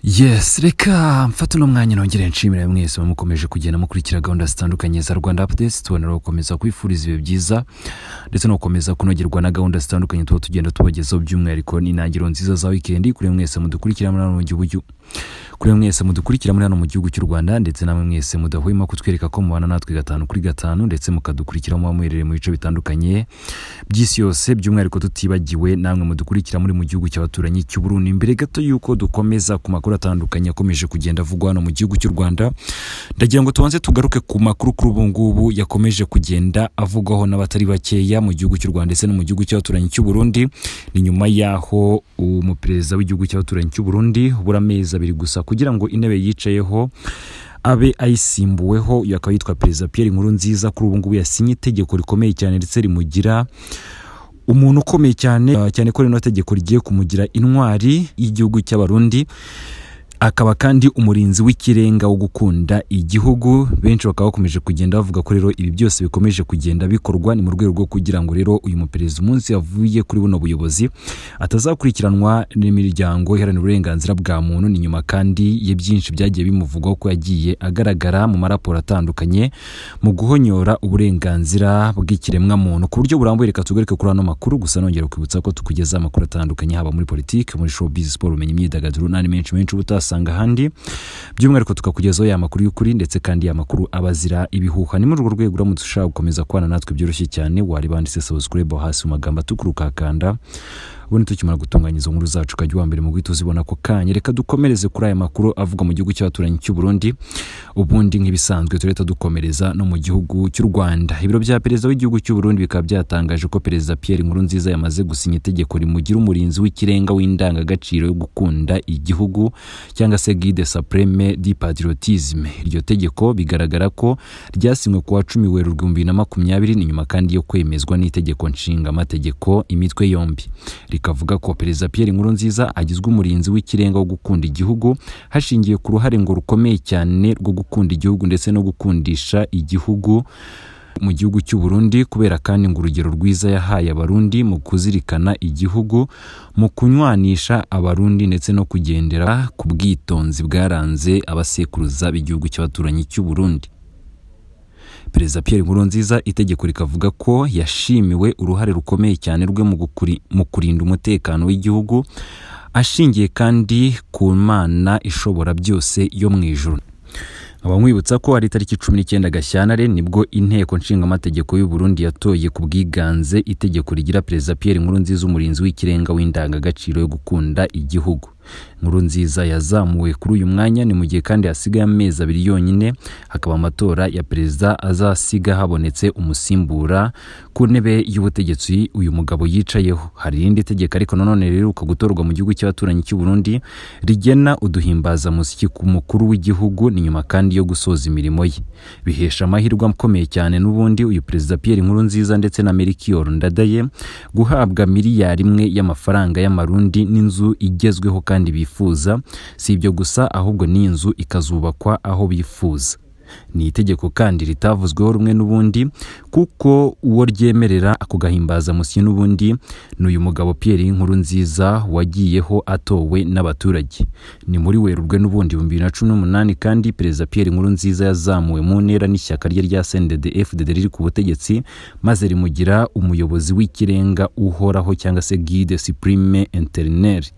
yesi reka mfate uno mwanya nongere nshimire mwese mukomeje kugenda mukurikira gahunda zitandukanye za rwanda apudesi tubonera gukomeza kwifuriza ibihe byiza ndetse no gukomeza kunogerwa na gahunda zitandukanye tuba tugenda tubagezaho by'umwihariko n'intangiriro nziza za wikendi kuri mwese mudukurikira muri hano mu gihugu cy'u- kuri mwese mudukurikira muri hano mu gihugu cy'u rwanda ndetse namwe mwese mudahwema kutwereka ko mubana natwe gatanu kuri gatanu ndetse mukadukurikira muba muherereye mu bice bitandukanye by'isi yose by'umwihariko tutibagiwe namwe mudukurikira muri mu gihugu cy'abaturanyi cy'u Burundi imbere gato y'uko dukomeza ku makuru atandukanye akomeje kugenda avugwa hano mu gihugu cy'u Rwanda ndagira ngo tubanze tugaruke ku makuru kuri ubu ngubu yakomeje kugenda avugwaho n'abatari bakeya mu gihugu cy'u Rwanda ndetse no mu gihugu cy'abaturanyi cy'u Burundi ni nyuma y'aho umuperezida w'igihugu cy'abaturanyi cy'u Burundi buri amezi abiri gusa kugira ngo intebe yicayeho abe ayisimbuweho uyu akaba yitwa perezida Pierre Nkurunziza kuri ubu ngubu yasinye itegeko rikomeye cyane ndetse rimugira umuntu ukomeye cyane uh, cyane ko rino tegeko rigiye kumugira intwari y'igihugu cy'abarundi akaba kandi umurinzi w'ikirenga wo gukunda igihugu benshi bakaba bakomeje kugenda bavuga ko rero ibi byose bikomeje kugenda bikorwa ni mu rwego rwo kugira ngo rero uyu muperezida umunsi yavuye kuri buno buyobozi atazakurikiranwa n'imiryango iharanira uburenganzira bwa muntu ni nyuma kandi ya byinshi byagiye bimuvugwaho ko yagiye agaragara mu maraporo atandukanye mu guhonyora uburenganzira bw'ikiremwamuntu ku buryo burambuye reka tugaruke kuri ano makuru gusa nongera kwibutsa ko tukugezaho amakuru atandukanye haba muri politiki muri showbiz siporo ubumenyi imyidagaduro n'andi menshi menshi uba utasanga ahandi by'umwihariko tukakugezaho ya makuru y'ukuri ndetse kandi ya makuru aba azira ibihuha ni muri urwo rwego uramutse ushaka gukomeza kubana natwe byoroshye cyane wareba handitse subscribe aho hasi mu magambo atukura ukakanda ubundi tukimara gutunganya izo nkuru zacu ukajya uwa mbere mu guhita uzibona ako kanya reka dukomereze kuri aya makuru avugwa mu gihugu cy'abaturanyi cy'u Burundi ubundi nk'ibisanzwe turahita dukomereza no mu gihugu cy'u Rwanda ibiro bya perezida w'igihugu cy'u Burundi bikaba byatangaje ko perezida Pierre Nkurunziza yamaze gusinya itegeko rimugira umurinzi w'ikirenga w'indangagaciro yo gukunda igihugu cyangwa se guide supreme di patriotisme iryo tegeko bigaragara ko ryasinywe ku wa cumi werurwe bibiri na makumyabiri ni nyuma kandi yo kwemezwa n'itegeko nshingamategeko imitwe yombi rikavuga ko perezida Pierre Nkurunziza agizwe umurinzi w'ikirenga wo gukunda igihugu hashingiwe ku ruhare ngo rukomeye cyane rwo gukunda igihugu ndetse no gukundisha igihugu mu gihugu cy'u Burundi kubera kandi ngo urugero rwiza yahaye abarundi mu kuzirikana igihugu mu kunywanisha abarundi ndetse no kugendera ku bwitonzi bwaranze abasekuruza b'igihugu cy'abaturanyi cy'u Burundi perezida Pierre Nkurunziza itegeko rikavuga ko yashimiwe uruhare rukomeye cyane rwe mu gukuri- mu kurinda umutekano w'igihugu ashingiye kandi ku mana ishobora byose yo mu ijuru nkaba nkwibutsa ko ari itariki cumi n'icyenda gashyantare nibwo inteko nshingamategeko y'u Burundi yatoye ku bwiganze itegeko rigira perezida Pierre Nkurunziza umurinzi w'ikirenga w'indangagaciro yo gukunda igihugu Nkurunziza yazamuwe kuri uyu mwanya ni mu gihe kandi hasigaye amezi abiri yonyine hakaba amatora ya perezida azasiga habonetse umusimbura ku ntebe y'ubutegetsi uyu mugabo yicayeho hari irindi tegeko ariko nanone riheruka gutorwa mu gihugu cy'abaturanyi cy'u Burundi rigena uduhimbazamuziki ku mukuru w'igihugu ni nyuma kandi yo gusoza imirimo ye bihesha amahirwe akomeye cyane n'ubundi uyu perezida Pierre Nkurunziza ndetse na Melchior Ndadaye guhabwa miliyari imwe y'amafaranga y'amarundi n'inzu igezweho kandi bifuza si ibyo gusa ahubwo n'inzu ikazubakwa aho bifuza ni itegeko kandi ritavuzweho rumwe n'ubundi kuko uwo ryemerera ako gahimbazamusyi n'ubundi ni uyu mugabo Pierre Nkurunziza wagiyeho atowe n'abaturage ni muri werurwe n'ubundi ibihumbi bibiri na cumi n'umunani kandi perezida Pierre Nkurunziza yazamuwe mu ntera n'ishyaka rye rya CNDD FDD riri ku butegetsi maze rimugira umuyobozi w'ikirenga uhoraho cyangwa se guide supreme interineri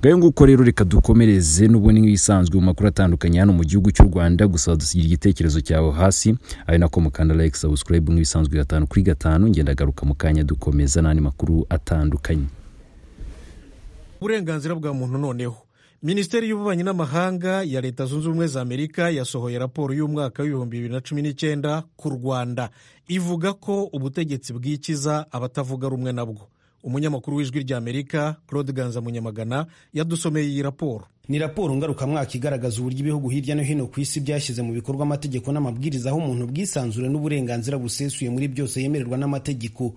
ngayo nguko rero reka dukomereze n'ubundi nk'ibisanzwe mu makuru atandukanye hano mu gihugu cy'u Rwanda gusa dusigira igitekerezo cyawe hasi ari nako mukanda like subscribe nk'ibisanzwe gatanu kuri gatanu ngenda garuka mu kanya dukomeza n'andi makuru atandukanye uburenganzira bwa muntu noneho minisiteri y'ububanyi n'amahanga ya leta zunze ubumwe za amerika yasohoye raporo y'umwaka w'ibihumbi bibiri na cumi n'icyenda ku rwanda ivuga ko ubutegetsi bwikiza abatavuga rumwe nabwo umunyamakuru w'ijwi rya amerika claude ganza munyamagana yadusomeye iyi raporo ni raporo ngarukamwaka igaragaza uburyo ibihugu hirya no hino ku isi byashyize mu bikorwa amategeko n'amabwiriza aho umuntu ubwisanzure n'uburenganzira busesuye muri byose yemererwa n'amategeko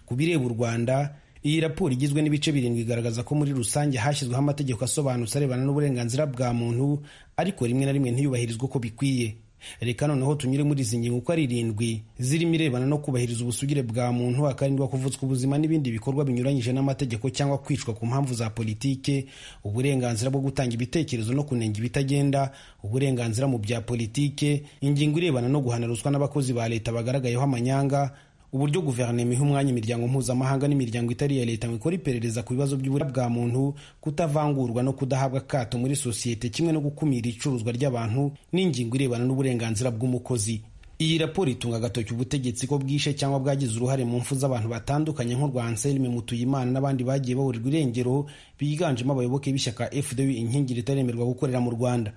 ku bireba u rwanda iyi raporo igizwe n'ibice birindwi igaragaza ko muri rusange hashyizweho amategeko asobanutse arebana n'uburenganzira bwa muntu ariko rimwe na rimwe ntiyubahirizwe uko bikwiye reka noneho tunyure muri izi ngingo uko ari irindwi zirimo irebana no kubahiriza ubusugire bwa muntu hakarindwa kuvutswa ubuzima n'ibindi bikorwa binyuranyije n'amategeko cyangwa kwicwa ku mpamvu za politike uburenganzira bwo gutanga ibitekerezo no kunenga ibitagenda uburenganzira mu bya politike ingingo irebana no guhana ruswa n'abakozi ba leta bagaragayeho amanyanga uburyo guverinoma iha umwanya imiryango mpuzamahanga n'imiryango itari iya leta ngo ikora iperereza ku bibazo by'uburyo bwa muntu kutavangurwa no kudahabwa akato muri sosiyete kimwe no gukumira icuruzwa ry'abantu n'ingingo irebana n'uburenganzira bw'umukozi iyi raporo itunga agatoki ubutegetsi ko bwishe cyangwa bwagize uruhare mu mfu z'abantu batandukanye nk'urwa anselme mutuyimana n'abandi bagiye bahurirwa irengero biganjemo abayoboke b'ishyaka fda inkingi ritaremerwa gukorera mu rwanda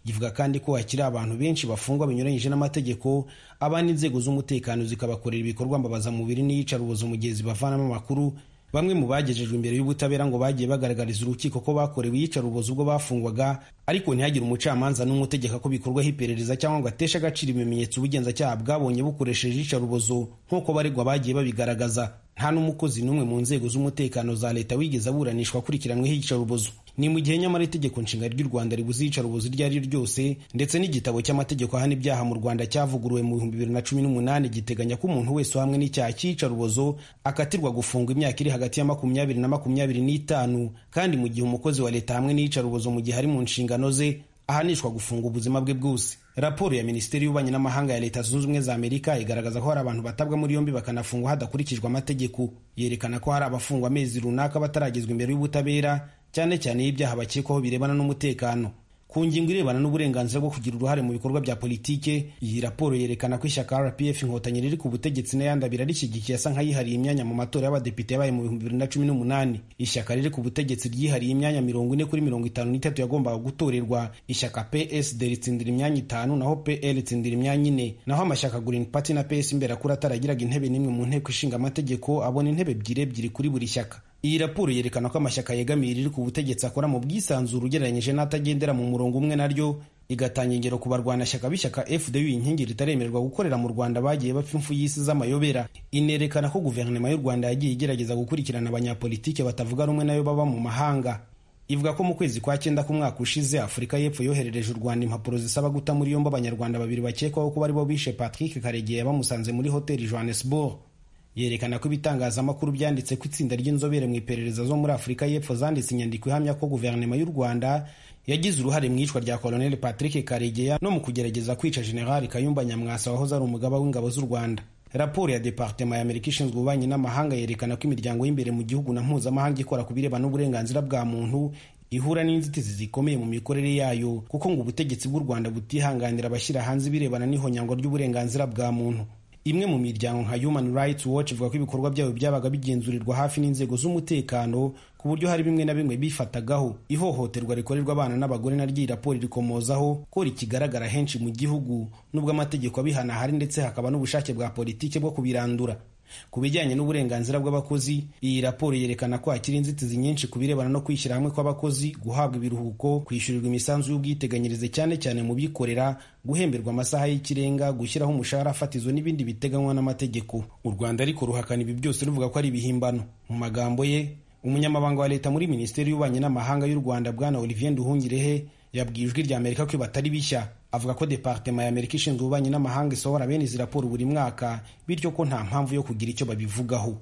ivuga kandi ko hakiri abantu benshi bafungwa binyuranyije n'amategeko abandi inzego z'umutekano zikabakorera ibikorwa mbabazamubiri n'iyicarubozo mu gihe zibavanamo amakuru bamwe mu bagejejwe imbere y'ubutabera ngo bagiye bagaragariza urukiko ko bakorewe iyicarubozo ubwo bafungwaga ariko ntihagire umucamanza n'umwe utegeka ko bikorwaho iperereza cyangwa ngo ateshe agaciro ibimenyetso ubugenzacyaha bwabonye bukoresheje iyicarubozo nk'uko baregwa bagiye babigaragaza nta n'umukozi n'umwe mu nzego z'umutekano za leta wigeze aburanishwa akurikiranweho iyicarubozo ni mu gihe nyamara itegeko nshinga ry'u rwanda ribuze iyicarubozo iryo ari ryo ryose ndetse n'igitabo cy'amategeko ahana ibyaha mu rwanda cyavuguruwe mu bihumbi bibiri na cumi n'umunani giteganya ko umuntu wese uhamwe n'icyaha cy'iyicarubozo akatirwa gufungwa imyaka iri hagati ya makumyabiri na makumyabiri n'itanu kandi mu gihe umukozi wa leta hamwe n'iyicarubozo mu gihe ari mu nshingano ze ahanishwa gufunga ubuzima bwe bwose raporo ya minisiteri y'ububanyi n'amahanga ya leta zunze ubumwe za amerika igaragaza ko hari abantu batabwa muri yombi bakanafungwa hadakurikijwe amategeko yerekana ko hari abafungwa amezi runaka bataragezwa imbere y'ubutabera cyane cyane y'ibyaha bakekwaho birebana n'umutekano ku ngingo irebana n'uburenganzira bwo kugira uruhare mu bikorwa bya politike iyi raporo yerekana ko ishyaka rpf inkotanyi riri ku butegetsi n'ayandi abiri arishyigikiye asa nk'ayihariye imyanya mu matora y'abadepite yabaye mu bihumbi bibiri na cumi n'umunani ishyaka riri ku butegetsi ryihariye imyanya mirongo ine kuri mirongo itanu n'itatu yagombaga gutorerwa ishyaka psd ritsindira imyanya itanu naho pl ritsindira imyanya ine naho amashyaka green party na ps imberakuri ataragiraga intebe n'imwe mu nteko ishinga amategeko abona intebe ebyiri ebyiri kuri buri shyaka iyi raporo yerekana ko amashyaka yegamiye riri ku butegetsi akora mu bwisanzure ugereranyije n'atagendera mu murongo umwe naryo igatanga ingero ku barwanashyaka b'ishyaka fdu inkingi ritaremererwa gukorera mu rwanda bagiye bapfa impfu y'isi z'amayobera inerekana ko guverinoma y'u rwanda yagiye igerageza gukurikirana abanyapolitike batavuga rumwe nayo baba mu mahanga ivuga ko mu kwezi kwa cyenda k'umwaka ushize afurika y'epfo yoherereje u rwanda impapuro zisaba guta muri yombi abanyarwanda babiri bakekwaho kuba aribo bishe patrick karegeya bamusanze muri hoteli johannesburg yerekana ko ibitangazamakuru byanditse ko itsinda ry'inzobere mu iperereza zo muri afurika y'epfo zanditse inyandiko ihamya ko guverinoma y'u rwanda yagize uruhare mu iyicwa rya koloneli patrick karegeya no mu kugerageza kwica generali kayumba nyamwasa wahoze ari umugaba w'ingabo z'u rwanda raporo ya departema ya amerika ishinzwe ububanyi n'amahanga yerekana ko imiryango y'imbere mu gihugu na mpuzamahanga ikora ku birebana n'uburenganzira bwa muntu ihura n'inzitizi zikomeye mu mikorere yayo kuko ngo ubutegetsi bw'u rwanda butihanganira abashyira hanze ibirebana n'ihonyangwa ry'uburenganzira bwa muntu imwe mu miryango nka human rights watch ivuga ko ibikorwa byabo byabaga bigenzurirwa hafi n'inzego z'umutekano ku buryo hari bimwe na bimwe bifatagaho ihohoterwa rikorerwa abana n'abagore na ry'iyi raporo rikomozaho ko rikigaragara henshi mu gihugu nubwo amategeko abihana ahari ndetse hakaba n'ubushake bwa politiki bwo kubirandura ku bijyanye n'uburenganzira bw'abakozi iyi raporo yerekana ko hakiri inzitizi nyinshi ku birebana no kwishyira hamwe kw'abakozi guhabwa ibiruhuko kwishyurirwa imisanzu y'ubwiteganyirize cyane cyane mu bikorera guhemberwa amasaha y'ikirenga gushyiraho umushahara fatizo n'ibindi biteganywa n'amategeko u rwanda ariko ruhakana ibi byose ruvuga ko ari ibihimbano mu magambo ye umunyamabanga wa leta muri minisiteri y'ububanyi n'amahanga y'u rwanda bwana olivier nduhungirehe yabwiye ijwi rya amerika ko batari bishya avuga ko departema ya amerika ishinzwe ububanyi n'amahanga isohora bene izi raporo buri mwaka bityo ko nta mpamvu yo kugira icyo babivugaho